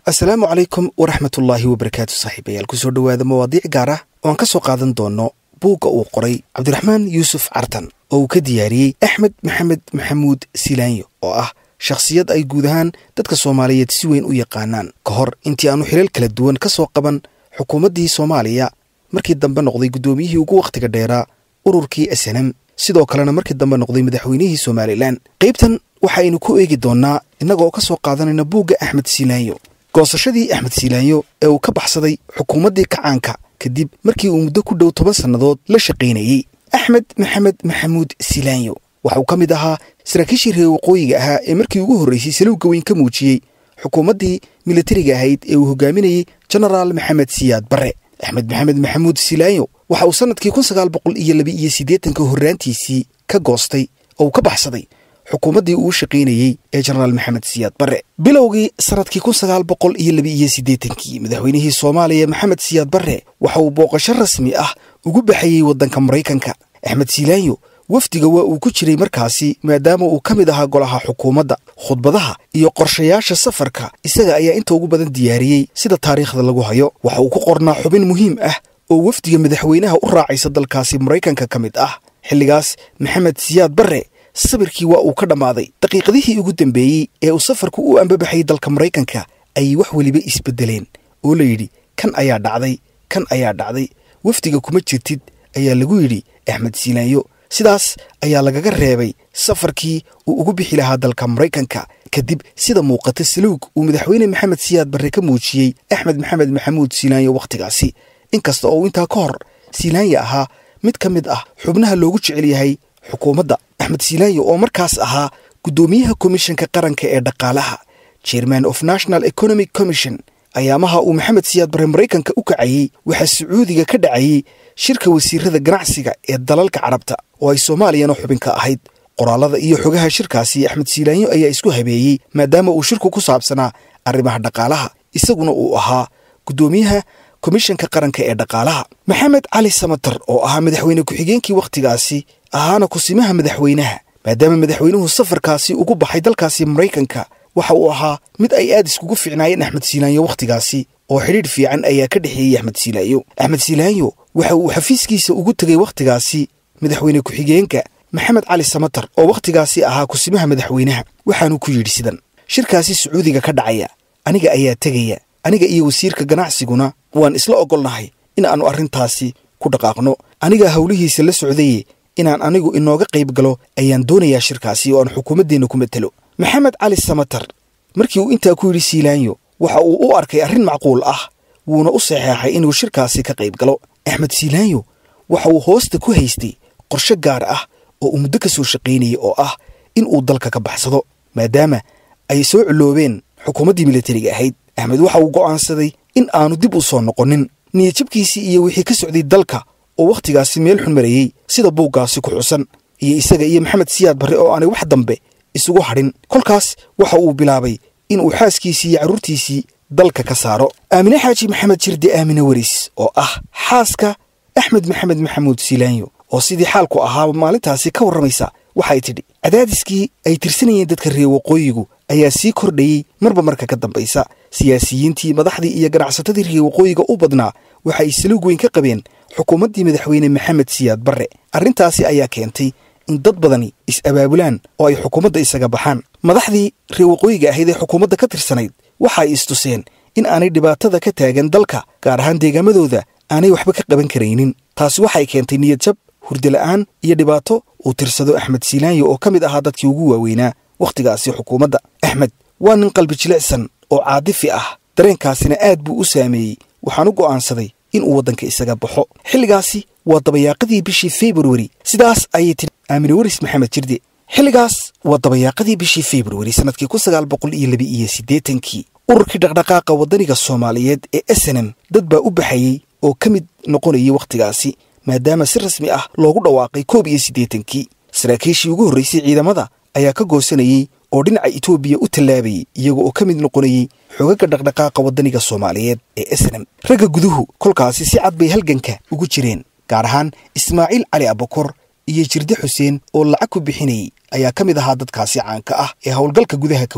asalaamu calaykum waraxmatullaahi wabarakaatu saaxiibayaal kusoo dhowaada mawaadiic gaar ah oo aan ka soo qaadan doono buugga uu qoray cabdiraxmaan yuusuf cartan oo uu ka diyaariyey axmed maxamed maxamuud silaanyo oo ah shakhsiyad ay guud ahaan dadka soomaaliyeed si weyn u yaqaanaan ka hor intii aanu xilal kala duwan ka soo qaban xukuumaddii soomaaliya markii dambe noqday guddoomiyihii ugu wakhtiga dheeraa ururkii snm sidoo kalena markii dambe noqday madaxweynihii somalilan qaybtan waxaaynu ku eegi doonnaa innagoo ka soo qaadanayna buugga axmed silaanyo goosashadii axmed silaanyo ee uu ka baxsaday xukuumaddii kacaanka kadib markii uu muddo ku dhow toban sannadood la shaqaynayey axmed maxamed maxamuud silaanyo waxauu ka mid ahaa saraakiishii reer waqooyiga ahaa ee markii ugu horraysay salowga weyn ka muujiyey xukuumaddii militariga ahayd ee uu hogaaminayey jenaraal maxamed siyaad barre axmed maxamed maxamuud silaanyo waxa uu sannadkii kun sagaal boqol iyo laba iyo siddeetanka horraantiisii ka goostay oo uu ka baxsaday xukuumaddii uu shaqaynayey ee jenaraal maxamed siyaad barre bilowgii sannadkii kun sagaal boqol iyo laba iyo siddeetankii madaxweynihii soomaaliya maxamed siyaad barre waxa uu booqasho rasmi ah ugu baxayey waddanka maraykanka axmed silaanyo wafdiga waa uu ku jiray markaasi maadaama uu ka mid ahaa golaha xukuumadda khudbadaha iyo qorshayaasha safarka isaga ayaa inta ugu badan diyaariyey sida taariikhda lagu hayo waxa uu ku qornaa xubin muhiim ah oo wafdiga madaxweynaha u raacaysa dalkaasi maraykanka ka mid ah xilligaas maxamed siyaad barre sabirkii waa uu ka dhammaaday daqiiqadihii ugu dambeeyey ee uu safarku u ambabaxayay dalka maraykanka ayay wax weliba isbeddeleen oo la yidhi kan ayaa dhacday kan ayaa dhacday wafdiga kuma jirtid ayaa lagu yidhi axmed silaanyo sidaas ayaa lagaga reebay safarkii uu ugu bixi lahaa dalka maraykanka kadib sida muuqata saluug uu madaxweyne maxamed siyaad barre ka muujiyey axmed maxamed maxamuud silaanyo wakhtigaasi inkasta oo uu intaa ka hor silaanya ahaa mid ka mid ah xubnaha loogu jecel yahay xukuumadda axmed silaanyo oo markaas ahaa guddoomiyaha komishanka qaranka ee dhaqaalaha chairman of national economic commission ayaamaha uu maxamed siyaad barre maraykanka u kacayey waxaa sacuudiga ka dhacayey shirka wasiirada ganacsiga ee dalalka carabta oo ay soomaaliyana xubin ka ahayd qoraallada iyo xogaha shirkaasi axmed silaanyo ayaa isku habeeyey maadaama uu shirku ku saabsanaa arrimaha dhaqaalaha isaguna uu ahaa guddoomiyaha komishanka qaranka ee dhaqaalaha maxamed cali samatar oo ahaa madaxweyne ku-xigeenkii wakhtigaasi ahaana kusimaha madaxweynaha maadaama madaxweynuhu safarkaasi ugu baxay dalkaasi maraykanka waxa uu ahaa mid ay aad iskugu fiicnaayeen axmed silaanyo wakhtigaasi oo xidhiidh fiican ayaa ka dhexeeyey axmed silaanyo axmed silaanyo waxa uu xafiiskiisa ugu tegey wakhtigaasi madaxweyne ku-xigeenka maxamed cali samatar oo wakhtigaasi ahaa kusimaha madaxweynaha waxaanuu ku yidhi sidan shirkaasi sacuudiga ka dhacaya aniga ayaa tegaya aniga iyo wasiirka ganacsiguna waan isla oggolnahay in aannu arrintaasi ku dhaqaaqno anigaa howlihiisa la socdaye inaan anigu inooga qayb galo ayaan doonayaa shirkaasi oo aan xukuumaddeenna ku matelo maxamed cali samatar markii uu intaa ku yidhi siilaanyo waxa uu u arkay arrin macquul ah wuuna u saxeexay inuu shirkaasi ka qayb galo axmed siilaanyo waxa uu hoosta ku haystay qorshe gaar ah oo uu muddo ka soo shaqaynayay oo ah in uu dalka ka baxsado maadaama ay soo culoobeen xukuumaddii militariga ahayd axmed waxa uu go'aansaday in aanu dib u soo noqonin niyadjabkiisii iyo wixii ka socday dalka oo wakhtigaasi meel xun marayey sida buuggaasi ku xusan iyo isaga iyo maxamed siyaad barre oo aanay wax dambe isugu hadhin kolkaas waxa uu bilaabay in uu xaaskiisii iyo carruurtiisii dalka ka saaro aamine xaaji maxamed jirde aamine weris oo ah xaaska axmed maxamed maxamuud silaanyo oo sidii xaalku ahaaba maalintaasi ka warramaysa waxay tidhi cadaadiskii ay tirsanayeen dadka reer waqooyigu ayaa sii kordhayey marba marka ka dambaysa siyaasiyiintii madaxdii iyo ganacsatadii reer waqooyiga u badnaa waxa ay saluug weyn ka qabeen xukuumaddii madaxweyne maxamed siyaad barre arrintaasi ayaa keentay in dad badani is-abaabulaan oo ay xukuumadda isaga baxaan madaxdii reer waqooyiga ahayd ee xukuumadda ka tirsanayd waxa ay istuseen in aanay dhibaatada ka taagan dalka gaar ahaan deegaamadooda aanay waxba ka qaban karaynin taasi waxay keentay niyadjab hurdala'aan iyo dhibaato uu tirsado axmed silaanyo oo ka mid ahaa dadkii ugu waaweynaa wakhtigaasi xukuumadda axmed waa nin qalbi jilicsan oo caadifi ah dareenkaasina aad buu u saameeyey waxaan u go'aansaday inuu waddanka isaga baxo xilligaasi waa dabayaaqadii bishii februari sidaas ayay tiri aamine weris maxamed jirde xilligaas waa dabayaaqadii bishii februari sannadkii kun sagaal boqol iyo laba iyo siddeetankii ururkii dhaqdhaqaaqa waddaniga soomaaliyeed ee snm dad baa u baxayey oo ka mid noqonayay wakhtigaasi maadaama si rasmi ah loogu dhawaaqay koob iyo siddeetankii saraakiishii ugu horraysay ciidamada ayaa ka goosanayey oo dhinaca etoobiya u tallaabayay iyaga oo ka mid noqonayey xoogagga dhaqdhaqaaqa waddaniga soomaaliyeed ee snm ragga guduhu kolkaasi si cad bay halganka ugu jireen gaar ahaan ismaaciil cali abakor iyo jirde xuseen oo lacag ku bixinayay ayaa ka mid ahaa dadkaasi caanka ah ee howlgalka gudaha ka waday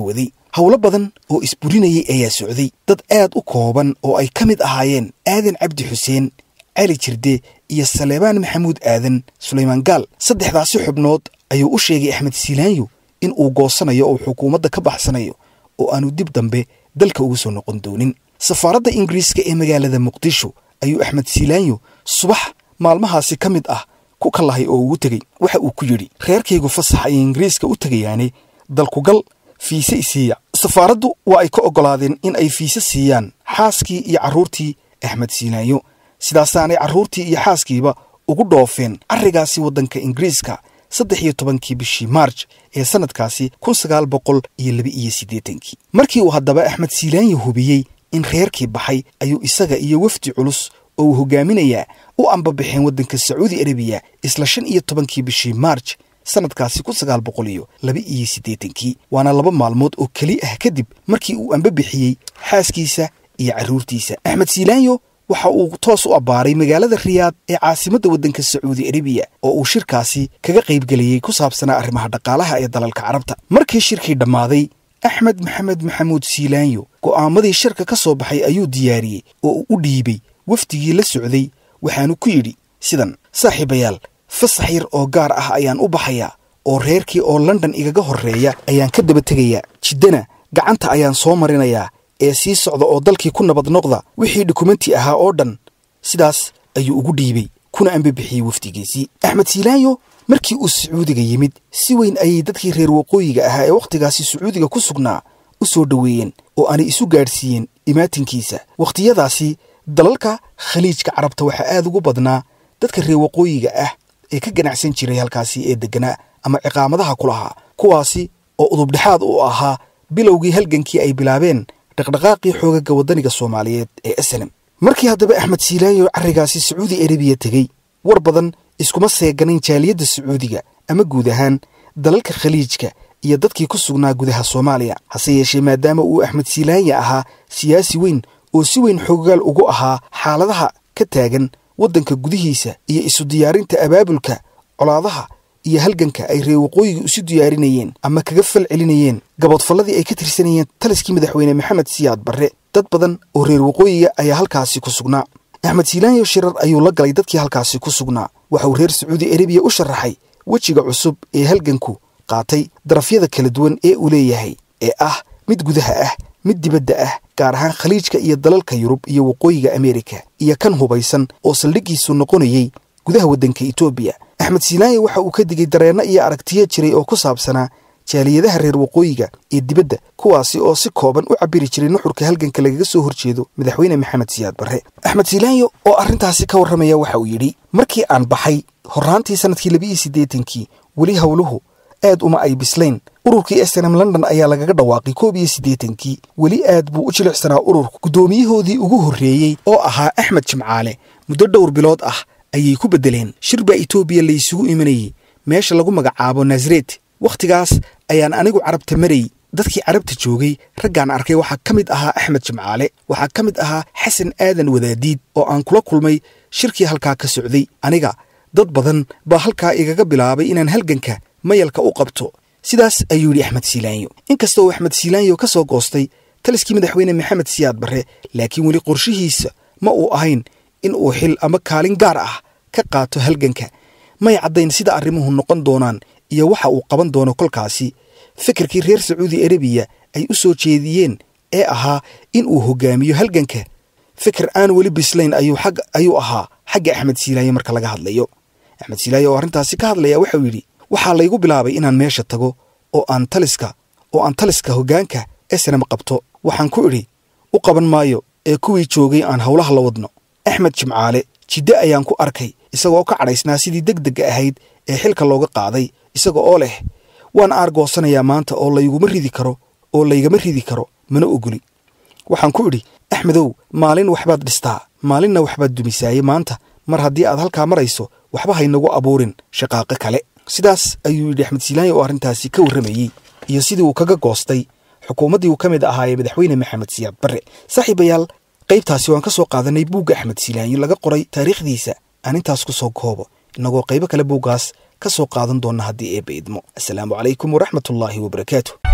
howlo badan oo isburinayay ayaa socday dad aad u kooban oo ay ka mid ahaayeen aadan cabdi xuseen cali jirde iyo saleebaan maxamuud aadan sulaymaan gaal saddexdaasi xubnood ayuu u sheegay axmed siilaanyo in uu goosanayo oo xukuumadda ka baxsanayo oo aanu dib dambe dalka ugu soo noqon doonin safaaradda ingiriiska ee magaalada muqdisho ayuu axmed siilaanyo subax maalmahaasi ka mid ah ku kallahay oo ugu tegey waxa uu ku yidhi reerkaygu fasax ayay ingiriiska u tegayaane dalkugal fiise isiiya safaaraddu waa ay ka oggolaadeen in ay fiise siiyaan xaaskii iyo carruurtii axmed siilaanyo sidaasaanay carruurtii iyo xaaskiiba ugu dhoofeen carrigaasi waddanka ingiriiska saddex iyo tobankii bishii maarj ee sannadkaasi kun sagaal boqol iyo laba iyo siddeetankii markii uu haddaba axmed siilaanyo hubiyey in reerkii baxay ayuu isaga iyo wafdi culus oo uu hogaaminayaa u ambabaxeen waddanka sacuudi arabiya isla shan iyo tobankii bishii maarj sannadkaasi kun sagaal boqol iyo laba iyo siddeetankii waana laba maalmood oo keli ah kadib markii uu ambabixiyey xaaskiisa iyo carruurtiisa axmed siilaanyo waxa uu toos u abbaaray magaalada riyaad ee caasimadda waddanka sacuudi arabiya oo uu shirkaasi kaga qaybgeliyey ku saabsanaa arrimaha dhaqaalaha ee dalalka carabta markii shirkii dhammaaday axmed maxamed maxamuud siilaanyo go'aamadii shirka ka soo baxay ayuu diyaariyey oo uu u dhiibay wafdigii la socday waxaanu ku yidhi sidan saaxiibayaal fasax yar oo gaar ah ayaan u baxayaa oo reerkii oo london igaga horreeya ayaan ka daba tegayaa jiddana gacanta ayaan soo marinayaa ee sii socda oo dalkii ku nabad noqda wixii dukumenti ahaa oo dhan sidaas ayuu ugu dhiibay kuna ambabixiyey wafdigiisii axmed siilaanyo markii uu sacuudiga yimid si weyn ayay dadkii reer waqooyiga ahaa ee wakhtigaasi sacuudiga ku sugnaa u soo dhoweeyeen oo aanay isu gaadhsiiyeen imaatinkiisa wakhtiyadaasi dalalka khaliijka carabta waxaa aad ugu badnaa dadka reer waqooyiga ah ee ka ganacsan jiray halkaasi ee degganaa ama ciqaamadaha ku lahaa kuwaasi oo udubdhexaad u ahaa bilowgii halgankii ay bilaabeen dhaqdhaqaaqii xoogaga waddaniga soomaaliyeed ee eslem markii haddaba axmed siilaanyo carrigaasi sacuudi arabiya tegey war badan iskuma seeganayn jaaliyadda sacuudiga ama guud ahaan dalalka khaliijka iyo dadkii ku sugnaa gudaha soomaaliya hase yeeshee maadaama uu axmed siilaanya ahaa siyaasi weyn oo si weyn xoogaal ugu ahaa xaaladaha ka taagan waddanka gudihiisa iyo isu diyaarinta abaabulka colaadaha iyo halganka ay reer waqooyiga isu diyaarinayeen ama kaga fal celinayeen gaboodfalladii ay ka tirsanayeen taliskii madaxweyne maxamed siyaad barre dad badan oo reer waqooyiga ayaa halkaasi ku sugnaa axmed siilaanyo shirar ayuu la galay dadkii halkaasi ku sugnaa waxa uu reer sacuudi arabiya u sharaxay wejiga cusub ee halganku qaatay darafyada kala duwan ee uu leeyahay ee ah mid gudaha ah mid dibadda ah gaar ahaan khaliijka iyo dalalka yurub iyo waqooyiga ameerika iyo kan hubaysan oo saldhiggiisu noqonayey gudaha waddanka etoobiya axmed siilaanyo waxa uu ka digay dareenno iyo aragtiyo jiray oo ku saabsanaa jaaliyadaha reer waqooyiga ee dibadda kuwaasi oo si kooban u cabiri jiray nuxurka halganka lagaga soo horjeedo madaxweyne maxamed siyaad barre axmed siilaanyo oo arrintaasi ka warramaya waxa uu yidhi markii aan baxay horraantii sannadkii labiiyo siddeetankii weli howluhu aad uma ay bislayn ururkii snm london ayaa lagaga dhawaaqay koob iyo siddeetankii weli aad buu u jilicsanaa ururku guddoomiyahoodii ugu horreeyey oo ahaa axmed jimcaale muddo dhowr bilood ah ayay ku beddeleen shir baa etoobiya laysugu imanayey meesha lagu magacaabo nasaret wakhtigaas ayaan anigu carabta marayy dadkii carabta joogay raggaan arkay waxaa ka mid ahaa axmed jimcaale waxaa ka mid ahaa xasan aadan wadaadiid oo aan kula kulmay shirkii halkaa ka socday aniga dad badan baa halkaa igaga bilaabay inaan halganka mayalka u qabto sidaas ayuu yidhi axmed siilaanyo inkasta oo axmed siilaanyo ka soo goostay taliskii madaxweyne maxamed siyaad barre laakiin weli qorshihiisa ma uu ahayn in uu xil ama kaalin gaar ah ka qaato halganka may caddayn sida arrimuhu noqon doonaan iyo waxa uu qaban doono kolkaasi fikirkii reer sacuudi arabiya ay u soo jeediyeen ee ahaa in uu hogaamiyo halganka fikir aan weli bislayn ayuu ahaa xagga axmed siilaaye marka laga hadlayo axmed siilaaye oo arrintaasi ka hadlaya waxauu yidhi waxaa laygu bilaabay inaan meesha tago oo aan taliska oo aan taliska hoggaanka esnam qabto waxaan ku idhi u qaban maayo ee kuwii joogay aan howlaha la wadno axmed jimcaale jidde ayaan ku arkay isagoo ka cadhaysnaa sidii deg degga ahayd ee xilka looga qaaday isaga oo leh waan aargoosanayaa maanta oo layguma ridi karo oo laygama ridi karo mana ogoli waxaan ku idhi axmedow maalin waxbaad dhistaa maalinna waxbaad dumisaaye maanta mar haddii aad halkaa marayso waxba haynagu abuurin shaqaaqo kale sidaas ayuu yidhi axmed siilaanya oo arrintaasi ka warramayey iyo sidii uu kaga goostay xukuumaddii uu ka mid ahaayee madaxweyne maxamed siyaad barre saaxiibayaal qaybtaasi waan ka soo qaadanay buugga axmed siilaanyo laga qoray taariikhdiisa aan intaas ku soo koobo innagoo qaybo kale buuggaas ka soo qaadan doonna haddii eebba idmo assalaamu calaykum waraxmatullaahi wabarakaatu